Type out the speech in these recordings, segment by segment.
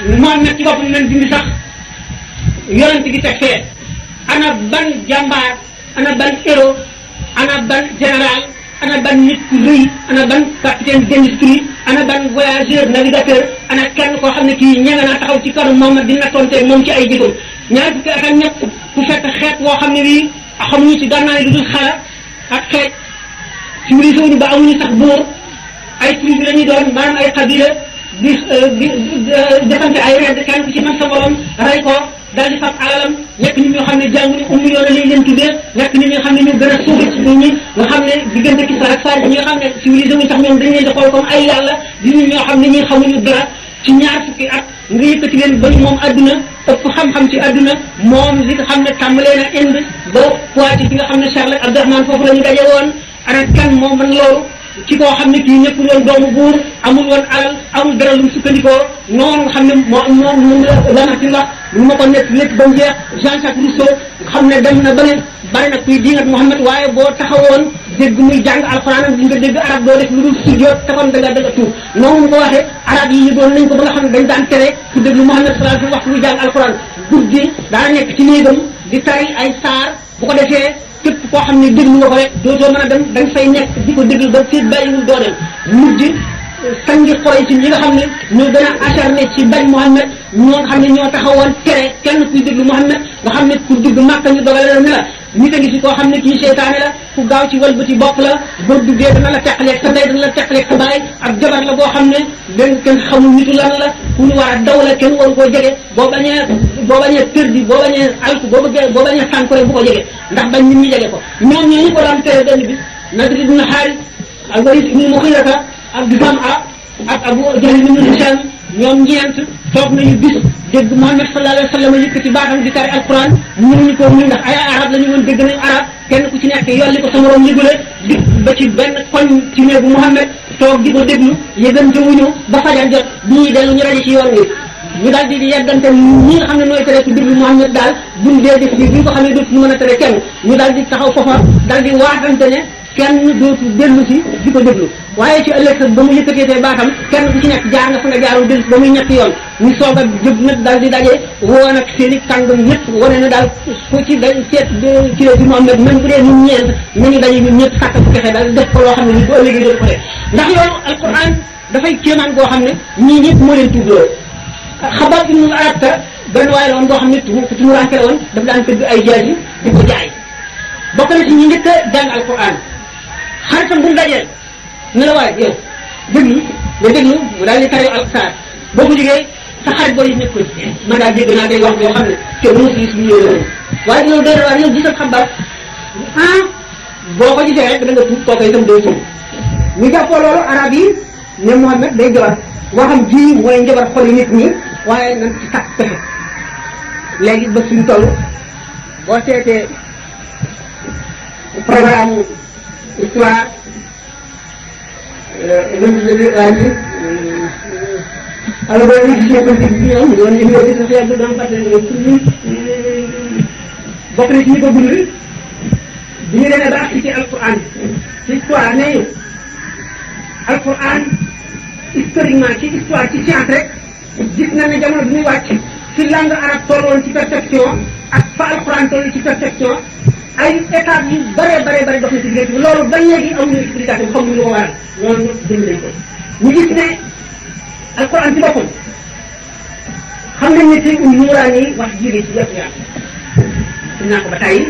moom nag ci boppam nañ dindi sax yonent gi teg fee ana ban jàmbaar ana ban héros ana ban général ana ban nit ku rëy ana ban capitaine d'industrie ana ban voyageur navigateur ana kenn koo xam ne kii ñanga naa taxaw ci kanu moom di nattoonte moom ci ay jëfam ñaar fukki at ak ñett ku fekk xeet woo xam ne bii xamuñu ci gànnaay lu dul xala ak xeej civilisé wuñu ba amuñu sax buur ay tribu la ñuy doon maanaam ay xabila di di defante ay redd kenn ku ci man sa morom rey ko daal di fab alalam nekk nit ñoo xam ne jànguñu ummi yoon lañ leen tuddee nekk nit ñoo xam ne ñu gën a suufi ci nit ñi nga xam ne diggante Kisra ak Faris ñi nga xam ne civilisé wuñu sax ñoom dañ leen di xool comme ay yàlla di nit ñoo xam ne ñi xamuñu dara ci ñaar fukki at nga yëkkati leen ba ñu moom adduna ëpp xam-xam ci adduna moom li nga xam ne tàmbalee na Inde ba Poitiers ci nga xam ne Charles Abdourahmane foofu la ñu daje woon ana kan moo mën loolu ci koo xam ne kii nekkul woon doomu buur amul woon alal amul dara lu mu sukkandikoo noonu nga xam ne moo moom moom la Lamartine wax lu ma ko nekk lépp ba mu jeex Jean-Jacques Rousseau nga xam ne dem na ba ne bari na kuy diingat Muhammad waaye boo taxawoon dégg muy jàng alxuraan di nga dégg arab doo def lu dul sujjoot taxoon da nga da nga tuub noonu mu ko waxee arab yi ñu doon nañ ko ba nga xam ne dañ daan tere ku déglu Muhammad sallallahu alayhi wasallam wax muy jàng alxuraan guddi daa nekk ci néegam di tari ay saar bu ko defee képp koo xam ne déglu nga ko rek dootoo mën a dem da nga fay nekk di ko déglu ba seet bàyyiwul doo dem mujj sangi xoroy ci ñi nga xam ne ñoo gën a acharné ci bañ Muhammad ñoo nga xam ne ñoo taxawoon tere kenn kuy déglu Muhammad nga xam ne pour dugg Màkka ñu dogale la ne la nit a ngi si koo xam ne kii seytaane la ku gaaw ci walbati bopp la boo duggee dana la teqaleeg sa ndey dana la teqaleeg sa baay ak jabar la boo xam ne dañ kenn xamul nitu lan la ku ñu war a daw la kenn waru koo jege boo bañee boo bañee perdi boo bañee alku boo bëggee boo bañee sànku rek bu ko jege ndax bañ nit ñi jege ko ñoom ñoo ñu ko daan tere benn bis Nadr ibn Haaris ak Walid ibn Mughirata ak Zam'a ak Abu Jahl ibn Hisham ñoom ñeent toog nañu bis dégg Muhammad sallallahu alayhi wa sallam yëkkati baatam di tari alquran mënuñu ko muy ndax ay arab la ñu woon dégg nañu arab kenn ku ci nekk yolli ko sa morom yëgule di ba ci benn koñ ci néegu Muhammad toog di ko déglu yëgante wuñu ba fajar jot bi ñuy dellu ñu rajo ci yoon wi ñu daal di di yeggante ñi nga xam ne nooy tere ku déglu Muhammad daal buñ dee def bi bi nga ko xam ne dootu ñu mën a tere kenn ñu daal di taxaw foofa daal di waatante ne kenn dootu dellu si di ko déglu waaye ci ëllëg sa ba mu yëkkateetee baatam kenn ku ci nekk jaar nga fa nga jaarul dellu si ba muy ñetti yoon ñu soog a jóg nag daal di daje woo nag seen i kàngam ñëpp wane na daal ku ci da seet ci la si Muhammad même bu dee ñun ñeent nañu daje ñun ñëpp sàkk bu fexe daal def ko loo xam ne ni bu ëllëgee dootu ko def ndax yoonu alquran dafay kéemaan goo xam ne ñii ñëpp moo leen tuddoo xabaar ibnu arabta benn waaye la woon boo xam ne tu ku tumuranke la woon daf daan tëgg ay jaasi di ko jaay bokk na ci ñi njëkk a jàng alquran xaritam bu mu dajeel ne la waaye yow déglu nga déglu mu daal di tari alxaar boo ko jógee sa xarit booy nekk ko man daal dégg naa day wax yoo xam ne kenn mënu si gis bu ñëwee noonu waaye loolu day waar yow gisal xabaar ah boo ko gisee rek da nga tuub kooku itam day tuub ñu jàppoo loolu arab yi ne Muhammad day jabar waxam ji mooy njabar xoli nit ñi waaye nañ ci takk pexe léegi ba suñu toll boo seetee programme histoire lundi alors booy gis ne politique bi ñoom doon université sociale bi doon fàttali bokk na ci ñi ko bind bi ñu demee ba agsi ci alquran ci histoire ne alquran historiquement ci histoire ci science rek gis na ne jamono bi muy wàcc ci langue arabe tolloon ci perfection ak fa alquran toll ci perfection ay étapes yu bare bare bare dox na ci diggante bi loolu ba léegi amuñu explication xamuñu lu ko waral loolu jënd nañ ko ñu gis ne alquran ci boppam xam nañ ne tey um nuuraan yi wax jiige ci yëpp yaa xam naa ko ba tey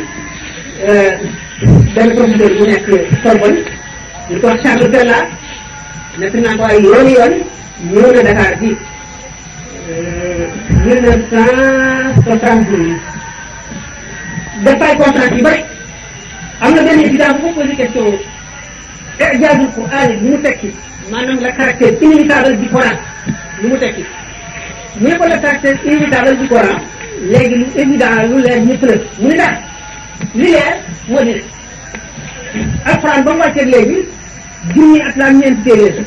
benn professeur bu nekk Sorbonne ñu ko wax Charles Bella nekk naa ko ay yooni yoon ñëw na Dakar bi mille neuf cent soixante-dix def ay conférence yu bëri am na benn étudiant bu ko posé question ijaazul Qur'an lu mu tekki maanaam le caractère inévitable du Coran lu mu tekki mu ne ko le caractère inévitable du Coran léegi lu évident lu leer ñëpp la mu ne daal li leer moo di ne alquran ba mu wàccee léegi junni at la ñeenti téeméer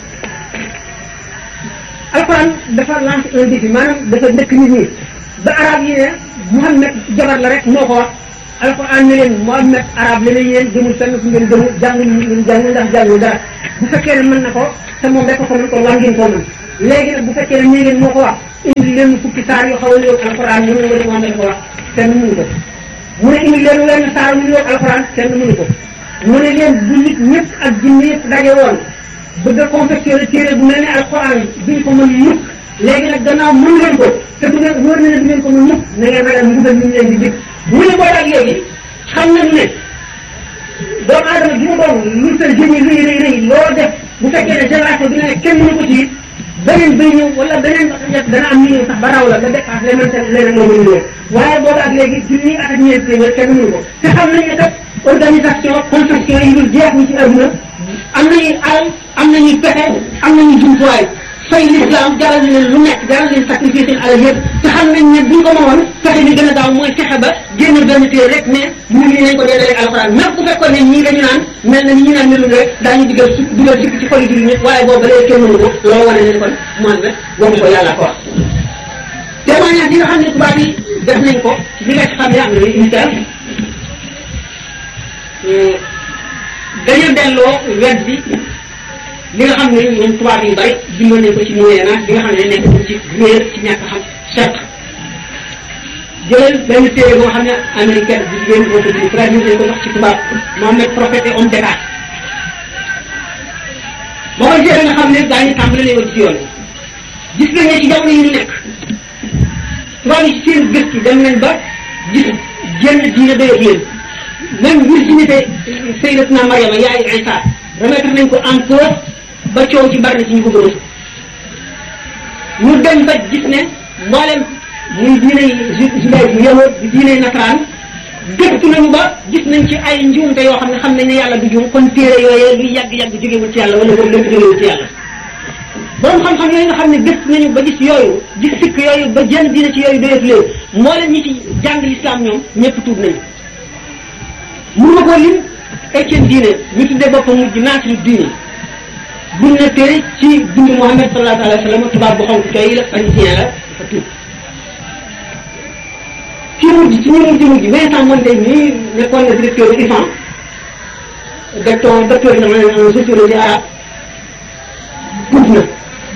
alquran dafa lancé un défi maanaam dafa ndëkk nit ñi ba arab yi ne Muhammad jabar la rek moo ko wax alquran ne leen Muhammad arab la ne yéen demul fenn fu ngeen demul jàngul ngeen jàngul ndax jàngul dara bu fekkee ne mën na ko te moom rek ko mën ko war ngeen koo mën léegi nag bu fekkee ne ñii ngeen moo ko wax indi leen fukki saar yoo xaw a ñëw alxuraan ñu ne nga ne ko wax kenn mënu ko mu ne indi leen wenn saar ñu ñëw alxuraan kenn mënu ko mu ne leen bu nit ñëpp ak jinne yëpp daje woon bëgg a confectionné téere bu mel ne alxuraan duñ ko mën mukk léegi nag gannaaw mën leen ko te du ngeen wóor na ne du ngeen ko mën mukk na ngeen ragal mbugal ñu leen di dégg mu ne boo ak léegi xam nañu ne doomu aadama bi mu doon lu sa jëmi rëy rëy rëy loo def bu fekkee ne génération bi nga ne kenn mënu ko ci beneen bay ñëw wala beneen def dana am ñu ñëw sax ba raw la nga dépassé leneen te leneen moo mën ñëw waaye boobu ak léegi junni at ak ñeent téeméer kenn mënu ko te xam nañ ne kat organisation construction yi dul jeex ni ci adduna am nañuy alal am nañuy pexe am nañuy jumtuwaay fay l'islam jaral na leen lu nekk jaral leen sacrifice seen alal yëpp te xam nañ ne buñ ko moomoon fexe bi gën a gaaw mooy fexe ba génn benn téere rek ne ñu ngi nañ ko dee rek alxuraan même bu fekkoon ne ñii dañu naan mel na ni ñu naan melul rek daañu digal su dugal sikk ci xoli jullit ñëpp waaye boobu ba léegi kenn mënu ko loolu wane ne kon moom rek waxu ko yàlla ko wax témoignage yi nga xam ne tubaab yi def nañ ko li nga ci xam ne am na unitaire dañu delloo wet bi li nga xam ne ñoom tubaab yu bari bindoon nañ ko ci moyen âge bi nga xam ne nekk nañ ci réer ci ñàkk xam certes jëlal benn téere boo xam ne américaine bi jigéen boo ko di traduire nañ ko sax ci tubaab Mohamed prophète et homme d'état boo ko jëlee nga xam ne daañu tàmbale lay woon ci yoon gis nañ ne ci jamono yi ñu nekk tubaab yi ci seen gëstu dem nañ ba gis génn diine doyat leen même virginité Sayyidatuna Mariama yaayu Isa remettre nañ ko en cause ba coow ci bari na ci ñu ko gën a ñu dem ba gis ne mboolem muy diiney judaïsme yahood di diiney nasaraan gëstu nañu ba gis nañ ci ay njuumte yoo xam ne xam nañ ne yàlla du juum kon téere yooyee luy yàgg-yàgg jógewul ci yàlla wala boog lépp jógewul ci yàlla borom xam-xam yooyu nga xam ne gëstu nañu ba gis yooyu gis sikk yooyu ba jënd diine ci yooyu doyatu leen mboolem ñi ci jàng l'islam ñoom ñëpp tuub nañu mun ma ko lim Etienne diine ñu tuddee boppam mujj naasiru diine buñ ne téere ci dund Muhammad sallallahu alayhi wa sallam tubaab bu xonk cooy la parisien la dafa tuub ci mujj ci ñu mujj mujj Vincent Mondale mii nekkoon na directeur du IFAN docteur docteur en sociologie arabe tuub na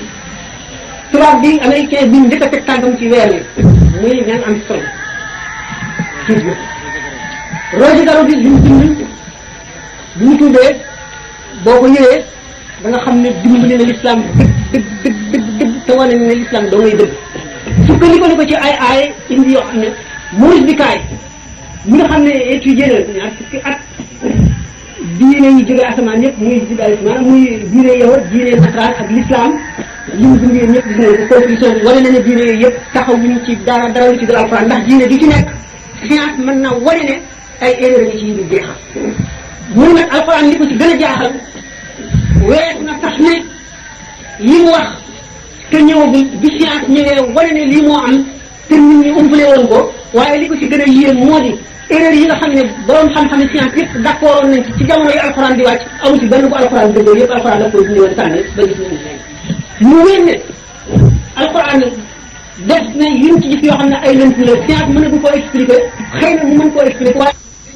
tubaab bi américain bi njëkk a teg tànkam ci weer wi muy Neil Armstrong tuub na Roger Garaudy li mu bind bi ñu tuubee boo ko yëwee da nga xam ne dimbali na l'islam dëgg dëgg dëgg dëgg te wane ne l'islam doo ngay dëgg sukkandiku ni ko ci ay aay indi yoo xam ne Maurice Bucaille mi nga xam ne étudié na ñaar fukki at diine yi jóge asamaan yëpp muy judaïsme maanaam muy diine yahud diine nasaraan ak l'islam li mu bind yéen ñëpp gis nañ ko conclusion bi wane na ne diine yooyu yëpp taxaw ñu ci dara dara lu ci dal alquran ndax diine du ci nekk science mën na wane ne ay erreur yi ci yi du jeexal muy nag alquran li ko ci gën a jaaxal wees na sax ne li mu wax te ñëwagul bi science ñëwee wane ne lii moo am te nit ñi umpale woon ko waaye li ko ci gën a yéem moo di erreur yi nga xam ne borom xam-xam science yëpp d'accord nañ ci ci jamono yi alquran di wàcc amu ci benn bu alquran dëggoo yëpp alquran daf koy dindi woon sànni ba gis nañu mu wér ne alquran def na yuñ ci gis yoo xam ne ay lënt la science mën na bu ko expliquer xëy na mu mën koo expliquer waaye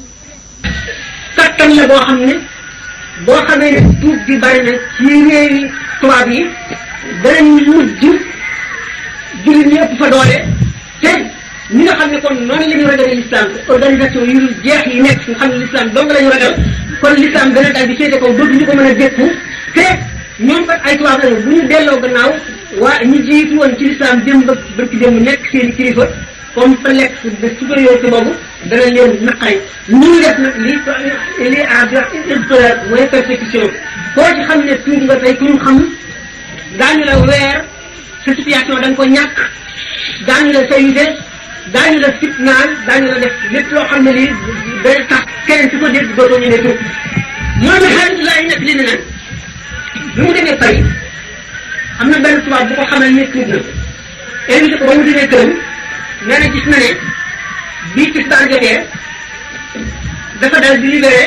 kattan la boo xam ne boo xamee ne tuub bi bari na ci réewi tubaab yi danañ mujj jullit ñi ëpp fa doole te ñi nga xam ne kon noonu la ñu ragalee l'islam organisation yu dul jeex yi nekk nga xam ne l'islam dong la ñu ragal kon l'islam dana daal di féete kaw dootuñu ko mën a dékku te ñoom kat ay tubaab lañu bu ñu delloo gannaaw waa ñi jiitu woon ci l'islam démb ba bërki démb nekk seen i kilifa comme fa lekk de supériorité boobu dana leen naqari ñu ngi def nag li li à dire mooy persécution koo ci xam ne tuub nga tey ku ñu xam daañu la weer sa situation da nga ko ñàkk daañu la sayide daañu la fitnaal daañu la def lépp loo xam ne lii day tax keneen su ko dégg dootoo ñu ne tuub moom la alhamdulilah nekk li ne nag bi mu demee Paris am na benn tubaab bu ko xamal ne tuub na invité ko ba mu demee këram nee na gis na ne bii tisbaar jotee dafa dal di libéré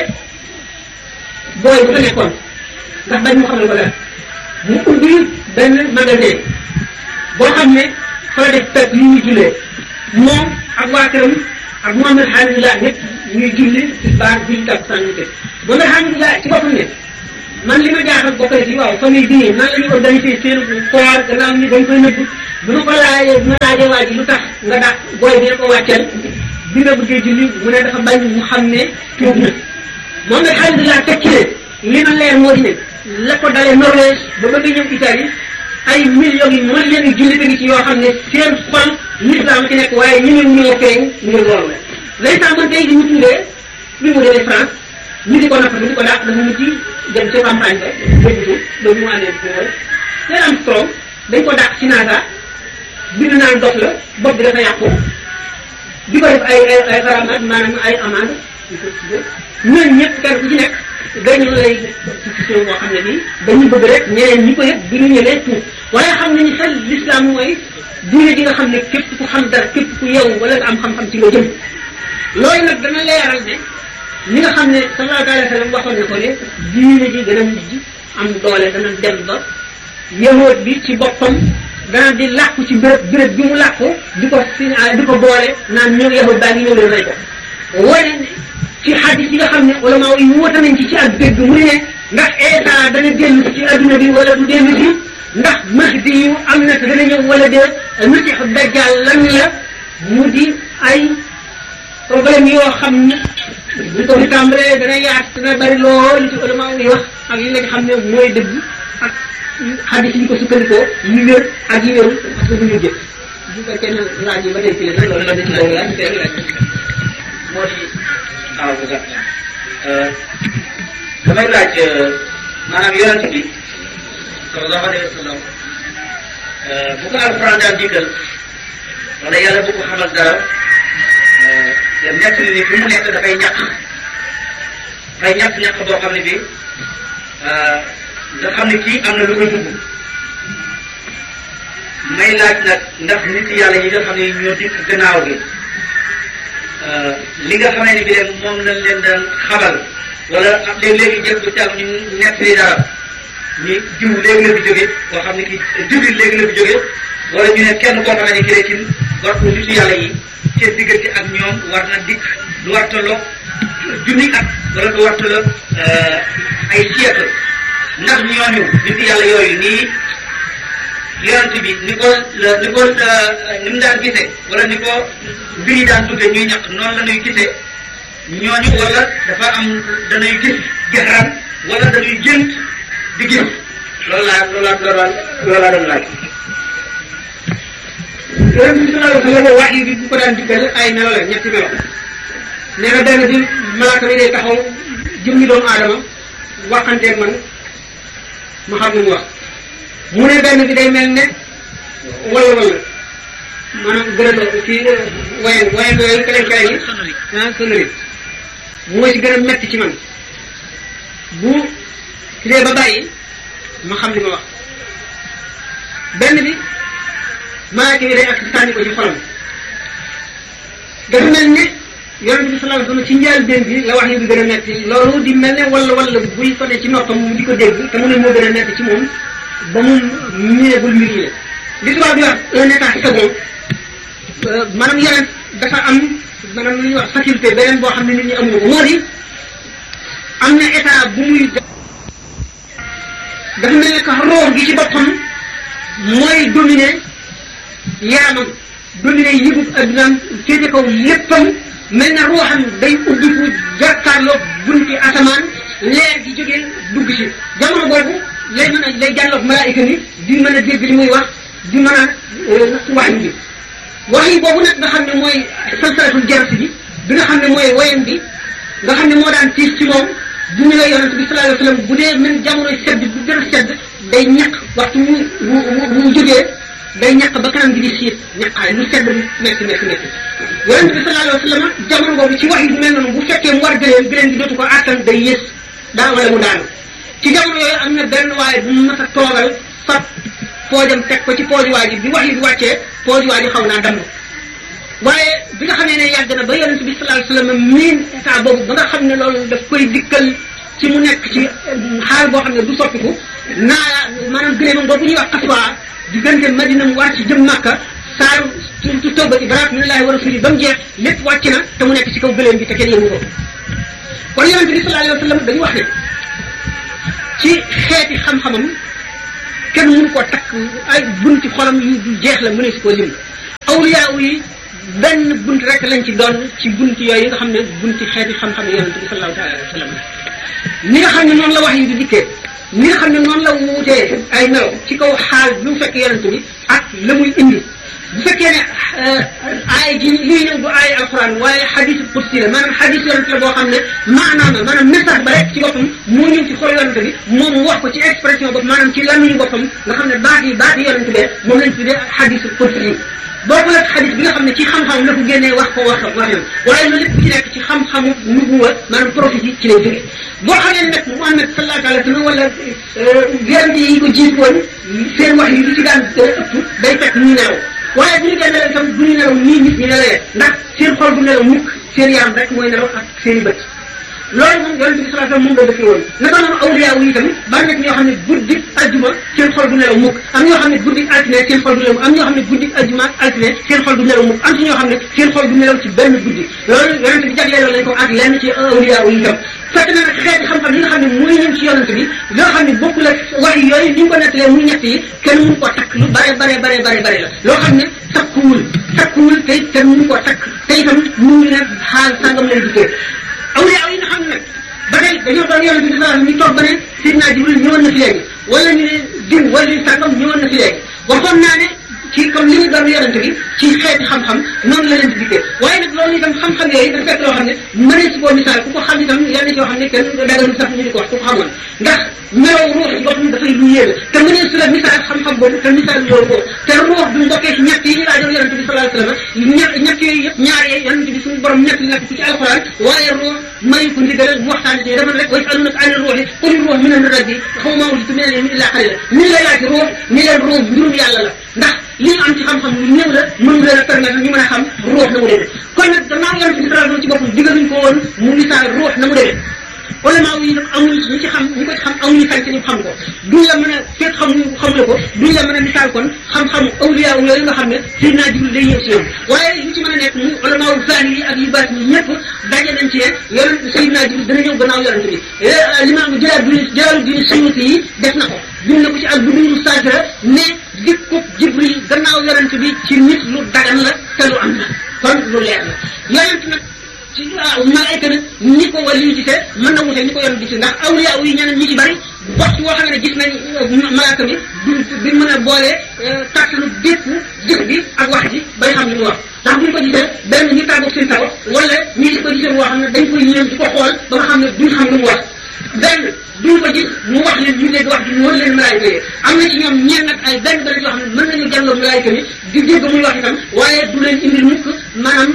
booy bu fa nekkoon ndax bañ mu xamal ko dara mu ubbi benn magasin boo xam ne fa la def pep yi ñuy jullee moom ak waa këram ak Mohamed Hamidullah ñëpp ñuy julli tisbaar julli takkusaan ñu teg Mohamed Hamidullah ci boppam ne man li ma jaaxal bokk na ci waaw famille bi nii nan la ñuy organiser seen koor gannaaw ni dañ koy nëbb bu ñu ko laajee bu ñu laajee waa ji lu tax nga dàq booy bi ko wàcceel bi nga bëggee julli mu ne dafa bañ mu xam ne tuub na moom nag alhamdulilah teg ci ne li ma leer moo di ne la ko dalee Norvège ba ba nga ñëw Italie ay millions yi millions yi jullit a ngi ci yoo xam ne seen xol l'islam ci nekk waaye ñu ne ñoo feeñ ñu ne loolu la l'instant man tey di ñu tuddee bi mu demee France ñu di ko napp di ko dàq dafa mujj dem ca campagne ba débuté ba mu àndee bi mooy leen am strong dañ ko dàq ci NASA bind naan dox la bopp bi dafa yàqu di ko def ay ay ay xaramaat maanaam ay amande ñooñu ñëpp kenn ku ci nekk dañu lay situation boo xam ne bii dañu bëgg rek ñeneen ñi ko yëpp bi ñu ñëwee tuub waaye xam nañu xel l'islam mooy diine ji nga xam ne képp ku xam dara képp ku yeewu wala nga am xam-xam ci nga jëm loolu nag dana leeral ne li nga xam ne sallallahu alayhi wa sallam waxoon na ko ne diine ji gën a mujj am doole dana dem ba yahood bi ci boppam dana di làkku ci béréb béréb bi mu làkku di ko signalé di ko boole naan ñëw yahood baa ngi ñëw leen rey ko wane ne ci xadis yi nga xam ne ulama yi woote nañ ci ci ak dégg mu ne ndax Isa dana dellu ci adduna bi wala du dellu si ndax mahdi yu am na te dana ñëw wala de masiixu dajjal lan la mu di ay problème yoo xam ne bu ko fi tàmbalee dana yaat dana bari lool li ci ulama yi wax ak yi nga xam ne mooy dëgg ak xadis yi ñu ko sukkandikoo yi wér ak yi wérul parce que bu ñu jëf bu fekkee ne laaj yi ba tey ci la loolu la ci loolu laaj tey laaj moo di waaw bu gàtt damay laaj maanaam yonent bi sallallahu alayhi wa sallam bu ko alquran daan digal wala yàlla bu ko xamal dara te nekk ni fi mu nekk dafay ñàkk dafay ñàkk ñàkk boo xam ne bi nga xam ne kii am na lu koy dugg may laaj nag ndax nit yàlla yi nga xam ne ñoo dikk gannaaw gi li nga xamee ne bi leen moom lañ leen daan xamal wala léegi-léegi jël bu càmm ñu nekk li dara ñu jiw léegi la fi jóge koo xam ne ki jibril léegi la fi jóge wala ñu ne kenn koo xamee ne ki ci war ko nitu yàlla yi seen diggante ak ñoom war na dikk lu war tolloog junni at wala lu war tolloog ay siècle ndax ñooñu nitu yàlla yooyu nii yonent bi ni ko ni ko ni mu daan gisee wala ni ko mbir yi daan duggee ñuy ñàkk noonu la ñuy gisee ñooñu wala dafa am dañuy gis jaxaraan wala dañuy gént di gis loolu laa loolu laa loolu laa loolu laa doon laaj. yonent bi sallallahu alayhi wa sallam wax yi bi bu ko daan diggal ay melo la ñetti melo nee na benn bi malaaka bi day taxaw jëmmi doomu aadama waxanteeg man ma xam ne mu wax mu ne benn bi day mel ne wala wala maanaam gën a ci wayen wayen yooyu keneen keneen yi ah sonnerie mooy ci gën a metti ci man bu ci dee ba bàyyi ma xam li ma wax benn bi malaaka bi day ak sànni ko ci xolam dafa mel ne yonent bi sallallahu alayhi wasallam ci njëlbéen bi la wax yi bi gën a metti loolu di mel ne wala wala buy ko ne ci noppam mu di ko dégg te mu ne moo gën a metti ci moom ba mu miinagul mbir yi li tubaab di wax un état second maanaam yeneen dafa am maanaam lu ñuy wax faculté beneen boo xam ne nit ñi amuñu ko moo di am na état bu muy dafa mel ne que roox gi ci boppam mooy dominer yaramam dominer yëgub addunaam féete kaw léppam mel na ruuxam day ubbiku jàkkaarloo bunti asamaan leer gi jógee dugg si jamono boobu lay mën a lay jàlloog malaayika ni di mën a dégg li muy wax di mën a wax bi wax yi boobu nag nga xam ne mooy salsalatul jarasi bi bi nga xam ne mooy woyam bi nga xam ne moo daan tiis ci moom bu ñu la yonent bi sallallahu alayhi wa sallam bu dee même jamono sedd bu gën a sedd day ñaq waxtu mu mu mu jógee day ñaq ba kanam gi di siit ñaqaay lu sedd bi métti métti métti yonent bi sallallahu alayhi wa sallam jamono boobu ci wax yi bu mel noonu bu fekkee mu war gëleen gëleen gi dootu ko àttan day yées daa wala mu daanu ci jamono yooyu am na benn waaye bu mu mas a toogal fab poojam teg ko ci pooji waa ji bi wax yi di wàccee pooji waa ji xaw naa damm waaye bi nga xamee ne yàgg na ba yonent bi sallallahu alayhi wasallam miin état boobu ba nga xam ne loolu daf koy dikkal ci mu nekk ci xaal boo xam ne du soppiku naa maanaam gëléemam boobu ñuy wax xaswaa diggante Madina mu war ci jëm Makka saaru surtout tawbati baraat minallahi wa rasuli ba mu jeex lépp wàcc na te mu nekk ci kaw gëléem bi te kenn yëngu ko kon yonent bi sallallahu alayhi wasallam dañu wax ne ci xeeti xam-xamam kenn mënu koo takk ay bunti xolam yu du jeex la mu ne si koo lim awliyaa yi benn bunt rek lañ ci doon ci bunti yooyu nga xam ne bunti xeeti xam-xam yonent bi sallallahu taala alayhi wa sallam ni nga xam ne noonu la wax yi di dikkee ni nga xam ne noonu la wuutee ay melo ci kaw xaal bi mu fekk yonent bi ak la muy indi bu fekkee ne aay ji lii ñëw du aay alquran waaye xadis qudsi la maanaam xadis yonent la boo xam ne maanaam la maanaam message ba rek ci boppam moo ñëw ci xol yonent bi moom mu wax ko ci expression bopp maanaam ci lamiñu boppam nga xam ne baat yi baat yi yonent bee moom lañ tuddee xadis qudsi yi boobu la xadis bi nga xam ne ci xam-xam la ko génnee wax ko wax waxam waaye loolu lépp ci nekk ci xam-xamu nubuwa maanaam prophétie ci lay jóge boo xamee ne nag Muhammad sallallahu alayhi wa sallam wala yonent yi ko jiit woon seen wax yi li ci daan ëpp day fekk ñu nelaw waaye bu ñu dee nelaw itam du ñu nelaw nii nit ñi nelawee ndax seen xol du nelaw mukk seen yaram rek mooy nelaw ak seen i bët loolu moom yonent bi sallallahu alayhi wasallam moom la dëkkee woon naka noonu awliya yi itam bari na ñoo xam ne guddi ajjuma seen xol du nelaw mukk am ñoo xam ne guddi altine seen xol du nelaw am ñoo xam ne guddi ajjuma ak altine seen xol du nelaw mukk am ci ñoo xam ne seen xol du nelaw ci benn guddi loolu yonent bi jagleeloo lañ ko ak lenn ci awliya yi itam fekk na nag xeeti xam-xam yi nga xam ne mooy ñëw ci yonent bi loo xam ne bokkul ak wax yooyu ni ñu ko nettalee muy ñett yi kenn mënu koo takk lu bare bare bare bare bare la loo xam ne takkuwul takkuwul te kenn mënu koo takk te itam mënuñu ne xaal sangam lay dikkee awliya yi nga xam ne nag ba tey dañoo doon yonent bi sallallahu ñu toog ba ne Sidna Jibril ñëwoon na fi léegi wala ñu ne diw wala ñu sàngam ñëwoon na fi léegi waxoon naa ne ci comme li ñu doon yonent bi ci xeeti xam-xam noonu la leen di dikkee waaye nag loolu itam xam-xam yooyu dafa fekk loo xam ne mënee si koo misaal ku ko xam itam yenn yoo xam ne kenn daganul sax ñu di ko wax ku ko xamoon ndax melaw ruux ci boppam dafay lu yéeme te mënee su la misaal xam-xam boobu te misaal loolu boobu te ruux bu mbokkee ci ñett yi ñu laajoon yonent bi sallallahu alayhi wasallam ñett ñett yooyu yëpp ñaar yooyu yonent bi suñu borom ñett nekk ci alxuraan waaye ruux mayu ko ndigal mu waxtaan ci dafa rek way alunaka ani ruuxi qul ruux min amri rabbi xaw ma wulitu min al-ilmi illa qalila ni lay laaj ruux ni leen ruux mbirum yàlla la ndax li ñu am ci xam-xam lu néew la mën leen a permettre ñu mën a xam ruux na mu demee kon nag gannaaw yonent bi sallallahu ci boppam digaluñ ko woon mu misaal ruux na mu demee ulama yi nag amuñu ñi ci xam ñi ko ci xam amuñu sañ ñu xam ko duñ la mën a fekk xamuñu xam la ko duñ la mën a misaal kon xam-xamu awliya yooyu nga xam ne Seydina Jibril day ñëw si ñoom waaye li ci mën a nekk mu ulama wu zahir yi ak yu baat yi ñëpp daje nañ ci ne yonent Seydina Jibril dana ñëw gannaaw yonent bi limaam Jalaaluddin Jalaaluddin Suyuuti yi def na ko bind na ko ci al Buduuru Saahira ne dikkub Jibril gannaaw yonent bi ci nit lu dagan la te lu am la kon lu leer la yonent nag ci waaw malaayka nag ñi ko wàllu gisee mën na wute ñi ko yoon gisee ndax awliya yi ñeneen ñi ci bari waxtu woo xam ne gis nañ malaaka bi du duñ mën a boole kàttanu bépp jëf bi ak wax ji bay xam li mu wax ndax buñ ko gisee benn ñu tàggoog seen taw wala ñi di ko gisee woo xam ne dañ koy yéem di ko xool ba nga xam ne duñ xam lu mu wax benn duñ ko gis mu wax leen ñu dégg wax ji noonu leen malaayka yi am na ci ñoom ñeen nag ay benn benn yoo xam ne mën nañu jàlloo malaayka mi di dégg muy wax itam waaye du leen indil mukk maanaam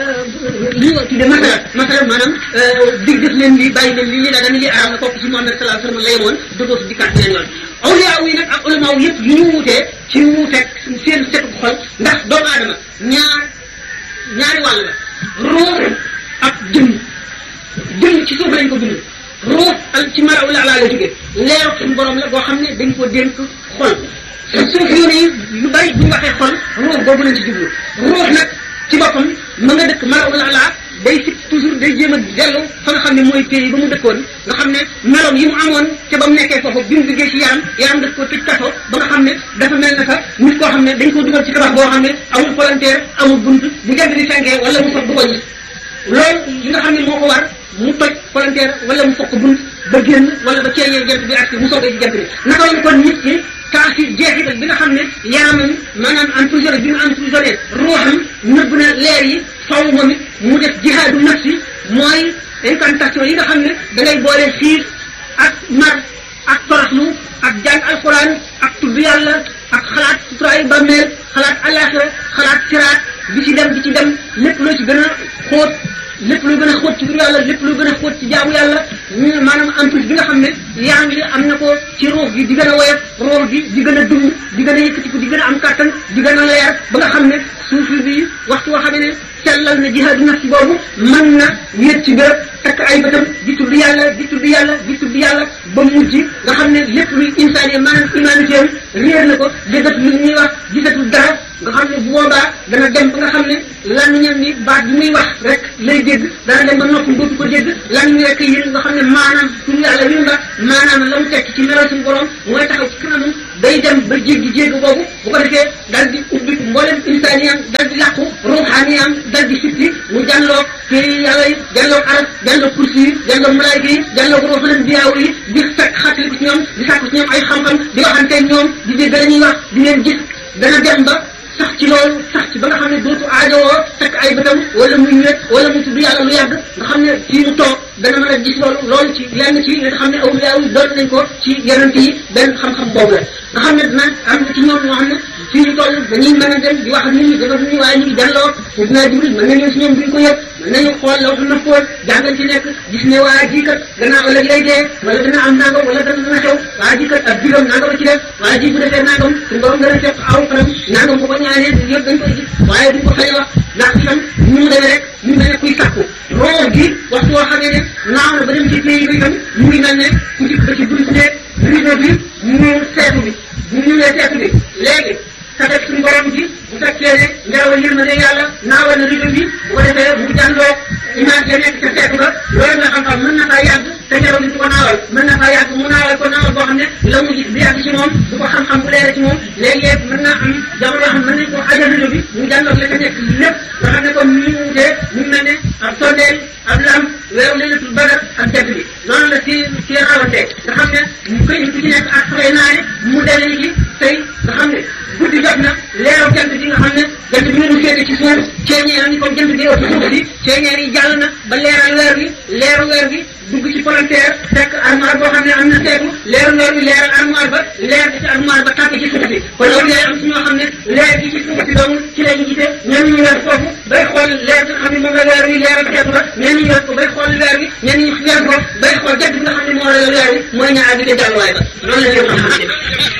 li nga tudde masala masala maanaam dig def leen lii bàyyi leen lii lii daa dana lii araam na kooku ci Muhammad sallallahu alayhi wa sallam la yemoon dootu si dikkaat beneen yoon awliya yi nag ak ulama yëpp li ñu wuutee ci wuuteeg seen setu xol ndax doomu aadama ñaar ñaari wàll la ruux ak jëmm jëmm ci suuf lañ ko bind ruux al ci maraw la laa la jóge leeru suñu borom la boo xam ne dañ ko dénk xol suuf yoon yi lu bari bu ñu waxee xol ruux boobu lañ ci jublu ruux nag ci boppam ma nga dëkk maraw la laa day si toujours day jéem a dellu fa nga xam ne mooy pays ba mu dëkkoon nga xam ne meloom yi mu amoon ca ba mu nekkee foofu bi mu duggee ci yaram yaram daf ko tëj kaso ba nga xam ne dafa mel naka nit koo xam ne dañ ko dugal ci tabax boo xam ne amul volontaire amul bunt bu jant di fenkee wala mu soog du ko gis loolu li nga xam ne moo ko war mu toj volontaire wala mu fokk bunt ba génn wala ba ceeñee jant bi ak mu soogee ci jant bi naka lañ kon nit ki taasir jeexital bi nga xam ne yaramam maanaam emprisonné bi mu emprisonné ruuxam nëbb na leer yi faw moom it mu def jihaadu nafsi mooy incantation yi nga xam ne da ngay boole xiif ak mar ak toroxlu ak jàng alquran ak tudd yàlla ak xalaat suturaayu bàmmeel xalaat alaxira xalaat siraat bi ci dem bi ci dem lépp loo ci gën a xóot lépp lu gën a xóot ci tur yàlla lépp lu gën a xóot ci jaamu yàlla maanaam emprise bi nga xam ne yaram yi am na ko ci ruux gi di gën a woyof ruux gi di gën a dund di gën a yëkkatiku di gën a am kàttan di gën a leer ba nga xam ne suufi bi waxtu woo xam ne sellal na jihaadu nafsi boobu mën na wéet ci béréb takk ay bëtam di tudd yàlla di tudd yàlla di tudd yàlla ba mujj nga xam ne lépp luy insaan yi maanaam humanité am réer na ko déggatul lu ñuy wax gisatul dara nga xam ne bu boobaa dana dem ba nga xam ne làmmiñam ni baat bi muy wax rek lay dégg dana dem ba noppam dootu ko dégg lan nekk yi nga xam ne maanaam suñu yàlla wi nga maanaam la mu tekk ci melo suñu borom mooy taxaw ci kanamam day dem ba jéggi jéggi boobu bu ko defee dal di ubbi mboolem insaaniyam dal di làqu ruuxaaniyam dal di sitti mu jàlloog téere yàlla yi jàlloog aras jàlloog kursi yi jàlloog malaayka yi jàlloog ruuxanam diyaaw yi di fekk xàttali ko ci ñoom di sàkk ci ñoom ay xam-xam di waxanteeg ñoom di dégg la ñuy wax di leen gis dana dem ba sax ci loolu sax ci ba nga xam ne dootu aajowoo fekk ay bëtam wala muy wéet wala mu tudd yàlla lu yàgg nga xam ne fii mu toog dana mën a gis loolu loolu ci lenn ci nga xam ne awliya yi doon nañ ko ci yonent yi benn xam-xam boobu la nga xam ne dina am na ci ñoom ñoo xam ne fii ñu toll dañuy mën a dem di wax ak nit ñi dafa nit ñi waaye ñu ngi delloo te dinaa jibril mën nañu si ñoom duñ ko yëg mën nañu xool la wax na fóot jàngal ci nekk gis ne waa ji kat gannaaw ëllëg lay dee wala dana am nangam wala dana dana xew waa ji kat ak juróom nangam ci def waa ji bu defee nangam suñu borom dana fekk aw fanam nangam bu ko ñaanee yëpp dañ koy gis waaye duñ ko fay wax ndax itam ñu mu demee rek ñu mel ne kuy sàkku roo gi waxtu woo xamee ne naaw na ba dem ci pays bi itam mu ngi mel ne ku ci ba ci bunt ne rido bi mu seetu bi bu ñu ñëwee seetu bi léegi sa def suñu borom ji bu fekkee ne ngelawal yërmande yàlla naawal na rido bi bu ko defee mu jàndoo image ya nekk ca seetu ba loolu nga xam-xam mën na faa yàgg te ngelaw li du ko naawal mën na faa yàgg mu naawal ko naawal boo xam ne la mu gis di yàgg ci moom du ko xam-xam bu leere ci moom léeg-léeg mën naa am jamono yoo xam mën nañ ko ajal rido bi mu jàndoog la ca nekk lépp nga xam ne comme ni mu wutee mu mel ne ab sondeel ab lam weeru leylatul badar ak jant bi noonu la ci ci rawante nga xam ne mu koy ku ci nekk ak fay naane mu demee ni ki tey nga xam ne guddi jot na leeru jant bi nga xam ne jant bi ngeen féete ci suuf ceeñeer ni comme jant bi ëpp suuf si ceeñeer yi jàll na ba leeral weer bi leeru weer bi dugg ci palanteer fekk armoire boo xam ne am na seetu leeru weer bi leeral armoire ba leer bi ci armoire ba tàkk ci suuf si kon loolu day am ci ñoo xam ne leer gi ci suuf si dong ci lañu gisee ñenn ñu weer foofu bay xool leer bi nga xam ne moom la weer wi leeral seetu ba ñenn ñu weer ko bay xool weer bi ñenn ñu weer ko bay xool jant bi nga xam ne moo la weer wi mooy ñaar bi te jàlluwaay ba loolu la ñu xam